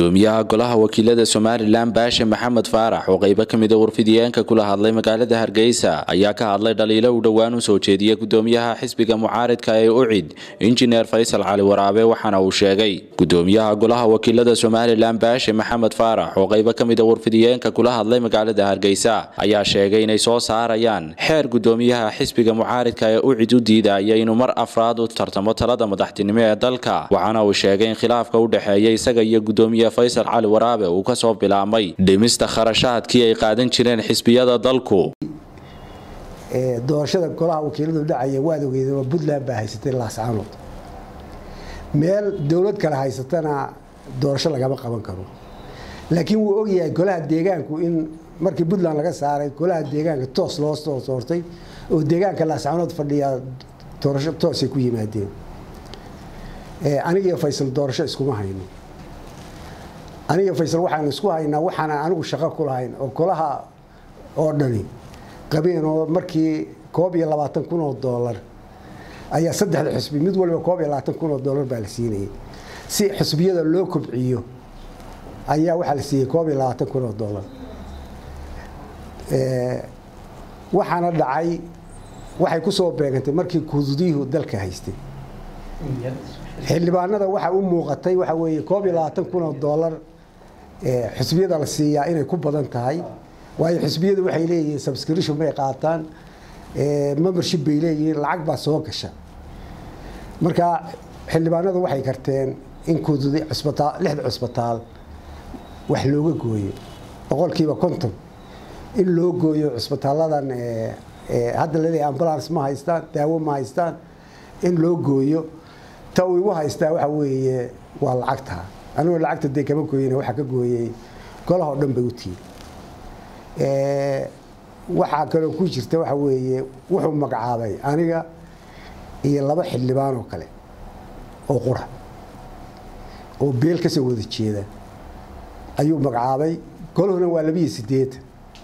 gudoomiyaha golaha wakiilada somalilan baashe maxamed faarax oo qaybo ka mida warfidiyeenka kula hadlay magaalada hargeysa ayaa ka hadlay dhaliilo uu dhowaan u soo jeediyey gudoomiyaha xisbiga mucaaridka ee ucid injineer faysal cali waraabe waxaana uu sheegay gudoomiyaha golaha wakiilada somalilan baashe maxamed faarax oo qaybo ka mida warfidiyeenka kula hadlay magaalada hargeysa ayaa sheegay inay soo saarayaan xeer gudoomiyaha xisbiga mucaaridka ee ucid u diidaya inuu mar afraad u tartamo talada madaxtinimo ee dalka waxaana uu sheegay in khilaafka u dhexeeya isaga iyo gudoomiye faysal cali waraabe uu kasoo bilaabmay dhimista kharashaadkii ay qaadan jireen xisbiyada dalku doorashada golaha wakiiladu dhacaya waad ogeedeen puntland baa haysatay laascaanood meel dowlad kale haysatana doorasho lagama qaban karo laakiin wuu ogyahay golaha deegaanku in markii puntland laga saaray golaha deegaanka toos loo soo soortay oo deegaanka laascaanood fadhiya doorasho toosay ku yimaadeen anigiyo faysal doorasho iskuma hayno aniga faysal waxaan isku haynaa waxaana anigu shaqo ku lahayn oo golaha oo dhani qabeen oo markii koob iyo labaatan kun oo doolar ayaa saddexda xusbi mid waliba koob iyo labaatan kun oo doolar baa la siinayay si xusbiyada loo kobciyo ayaa waxaa la siiyey koob iyo labaatan kun oo doolar waxaana dhacay waxay ku soo beegantay markii kududiyuhu dalka haystay xildhibaanada waxa u muuqatay waxa weeye koob iyo labaatan kun oo doolar xusbiyada la siiyaa inay ku badan tahay waayo xusbiyadu waxay leeyihiin subscription bay qaataan membership bay leeyihiin lacag baa soo gasha marka xildhibaanadu waxay karteen in kududi cusbitaal lixda cusbitaal wax looga gooyo boqolkiiba konton in loo gooyo cusbitaaladan hadda laleeyahay ambulance ma haystaan daawo ma haystaan in loo gooyo ta uu igu haystaa waxa weeye waa lacagta anigoo lacagta dee kama gooyina waxaa ka gooyey golahoo dhan bay u tiiri waxaa kaloo ku jirta waxa weeye wuxuu magacaabay aniga iyo laba xildhibaan oo kale oo qura oo beel kasoo wada jeeda ayuu magacaabay golahuna waa labiyo sideetan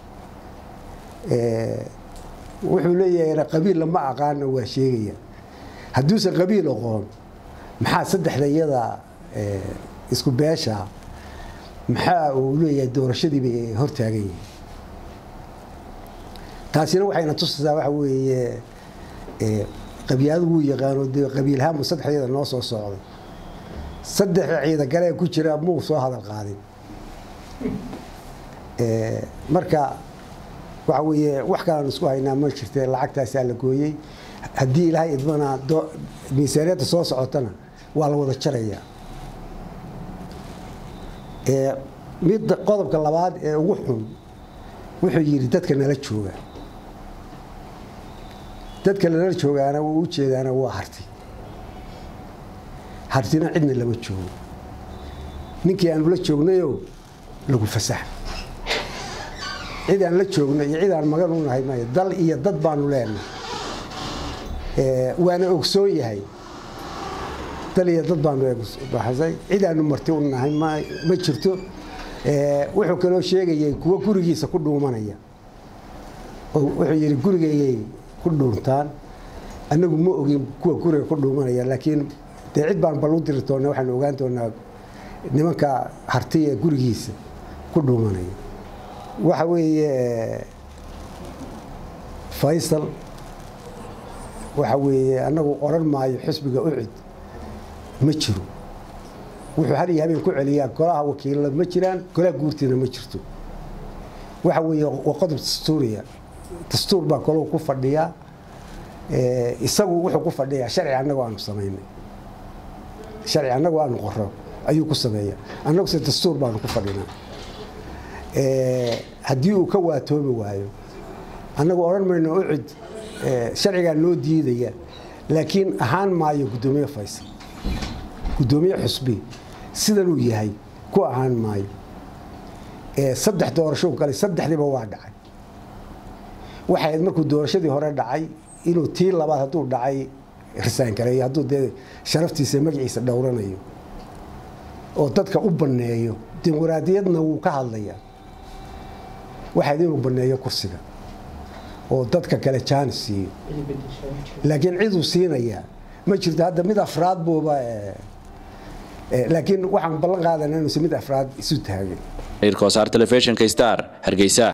wuxuu leeyahay qabiil lama aqaana waa sheegaya hadduusan qabiil aqoon maxaa saddexda iyada isku beesha maxaa uu leeyahay doorashadiibay hortaagan yihiin taasina waxayna tusaysaa waxa weeye qabyaadu wuu yaqaano dee qabiilhaanbu saddexdeeda noo soo socday saddexda ciidagalee ku jira muu soo hadal qaadin marka waxa weeye wax kalaan isku haynaa ma jirte lacagtaasaa la gooyey haddii ilaahay idmana miisaaniyadda soo socotana waa la wada jarayaa midda qodobka labaad ee ugu xun wuxuu yidhi dadka nala jooga dadka nala joogaana wuu u jeedaana waa harti hartina cidna lama joogo ninkii aanu la joognayo lagu fasax cid aan la joogno iyo cid aan magan u nahay may dal iyo dad baanu leenahay waana ogsoon yahay dal iyo dad baanu baxsay cid aanu marti u nahay ma jirto wuxuu kaloo sheegayay kuwo gurigiisa ku dhuumanaya wuxuu yidhi gurigaygay ku dhuuntaan annagu ma ogin kuwa guriga ku dhuumanaya laakiin dee cid baan bal u diri doona waxaanu ogaan doonaa nimanka hartiya gurigiisa ku dhuumanaya waxa weeye faysal waxa weeye annagu odhan maayo xisbiga ucid ma jiro wuxuu har iyo habeen ku celiyaa golaha wakiilada ma jiraan golaha guurtiina ma jirto waxa weeye waa qodob dastuuriya dastuur baa golahu ku fadhiyaa isagu wuxuu ku fadhiyaa sharci annagu aanu samaynay sharci annagu aanu qoro ayuu ku sameeya annaguse dastuur baanu ku fadhinaa haddii uu ka waatoobi waayo annagu odhan mayno ucid sharcigaa noo diidaya laakiin ahaan maayo guddoomiye faysal guddoomiye xusbi sidanuu yahay ku ahaan maayo saddex doorashou galay saddexdiiba waa dhacay waxay ahayd markuu doorashadii hore dhacay inuu tii labaad hadduu dhacay risaangareeyo hadduu dee sharaftiisa magaciisa dhowranayo oo dadka u banneeyo dimuqraadiyadna wuu ka hadlayaa waxayd inuu banneeyo kursiga oo dadka kale jaanis siiyo laakiin ciduu siinayaa ma jirto hadda mid afraad buuba laakiin waxaan ballan qaadana inuusan mid afraad isu taagin irkosaar telefishinka star hargeysa